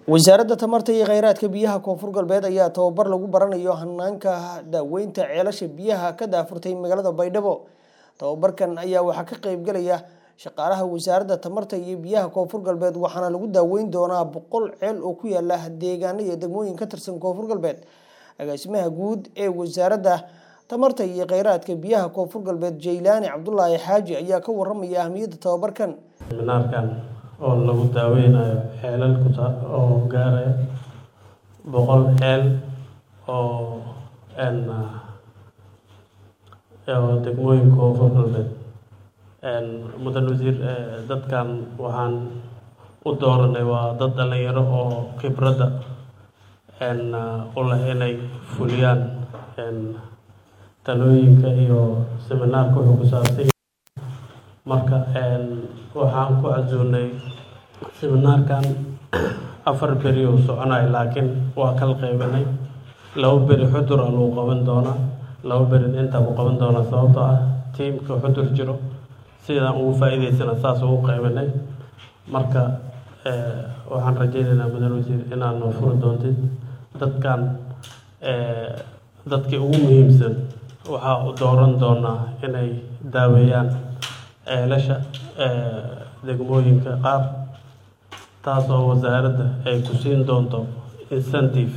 wasaaradda tamarta iyo kheyraadka biyaha koonfur galbeed ayaa tababar lagu baranayo hanaanka daaweynta ceelasha biyaha ka daafurtay magaalada baydhabo tababarkan ayaa waxaa ka qeybgalaya shaqaalaha wasaaradda tamarta iyo biyaha koonfur galbeed waxaana lagu daaweyn doonaa boqol ceel oo ku yaala deegaano iyo degmooyin ka tirsan koonfur galbeed agaasimaha guud ee wasaaradda tamarta iyo kheyraadka biyaha koonfur galbeed jaylaani cabdulaahi xaaji ayaa ka waramaya ahmiyadda tababarkan seminaarkan oo lagu daaweynayo ceelal kuta oo gaaraya boqol ceel oo n oo degmooyinka koonfur galbeed mudan wasiir dadkan waxaan u dooranay waa dad dhalinyaro oo khibradda n u leh inay fuliyaan talooyinka iyo seminaarka wuxuu ku saabsan marka waxaan ku casuunay seminaarkan afar beri uu soconayo laakiin waa kala qeybanay laba beri xudur a lagu qaban doonaa laba berin intaa ku qaban doonaa sababtoo ah tiimka xudur jiro sidaan ugu faa-iideysana saas ugu qeybanay marka waxaan rajeynaynaa mudan wasiir inaad noo furi doontid dadkan dadkii ugu muhiimsan waxaa u dooran doonaa inay daaweeyaan ceelasha degmooyinka qaar taas oo wasaaradda ay ku siin doonto incentive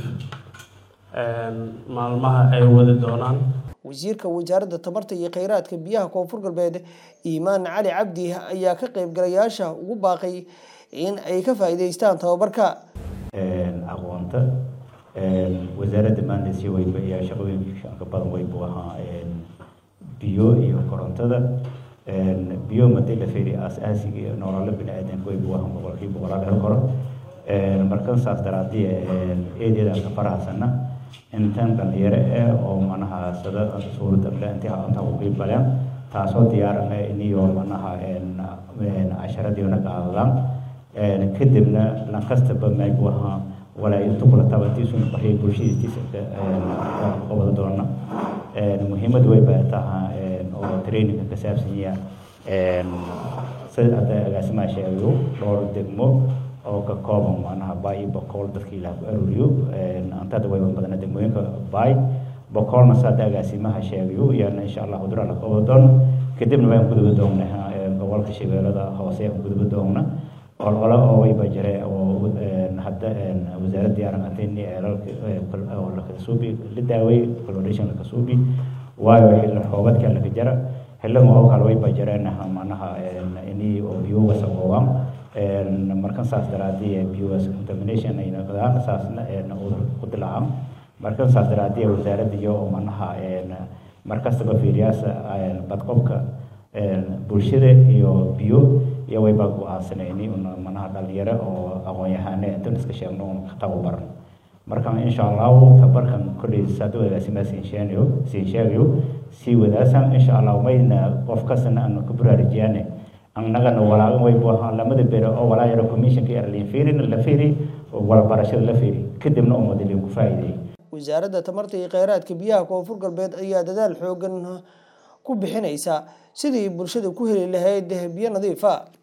maalmaha ay wadi doonaan wasiirka wasaaradda tamarta iyo kheyraadka biyaha koonfur galbeed iimaan cali cabdi ayaa ka qeybgalayaasha ugu baaqay in ay ka faa-iideystaan tababarka aqoonta wasaaradda maanta si weynba ayaa shaqooyinka ka badan weynbu ahaa biyo iyo korontada biyo madii la fiiriy aas-aasiga iyo nololo bini-aadanka weynbu ahaa boqolkiiba boqolaa hel karo markan saas daraadii eedeeda ka faraxsana intan dhalinyaro eh oo manaha sada suuradda intii inta u qiibaleen taasoo diyaarana iniyo manaha casharadiina qaadadaan kadibna lankastaba maybu ahaa walaa intu kula tabatiisun bariya bulshadiistiisa qabada doona muhiimad way baa taha oo traininga ka saabsanya sida hadda agaasimaha sheegayo dhowr degmo oo ka kooban manaha baay iyo boqol dadka ilaah ku aruuriyo antada way badana degmooyinka baay boqolna saada agaasimaha sheegayo iyana insha allah hudura la qabado doono kadibna waan guduba doonaa gobolka shabeellada hoose aan guduba doona olole oo wayba jire oo hadda wasaaradda diyaaran atayni eelalka lakasuubi la daaway coloration lakasuubi waayo xilli xoobadka laka jara xillama oo kale wayba jireen manaha ini oo biyuga saboobaan markan saas daraadii biyugas contamination ay noqdaan saasna udur ku dilaacaan markan saas daraadii wasaaradda iyo manaha markastaba fiiriyaasa badqobka bulshada iyo biyo iyo wayba go-aansanayni un manaha dhalinyaro oo aqoon-yahane intan iska sheegno un ka tababaran marka insha allahu tabarkan kolley saada wadaasima siinsheegayo siin sheegayo sii wadaasan insha allahu mayna qof kastana aanu ka buraarijiyaane annagana walaagan waybu ahaa lamada bere oo walaa yaro commissionka erlin fiirin la fiiri walabarashada la fiiri kadibna umadilin ku faa'iideeyey wasaaradda tamarta iyo kheyraadka biyaha koonfur galbeed ayaa dadaal xoogan ku bixinaysa sidii bulshada ku heli lahayd biyo nadiif a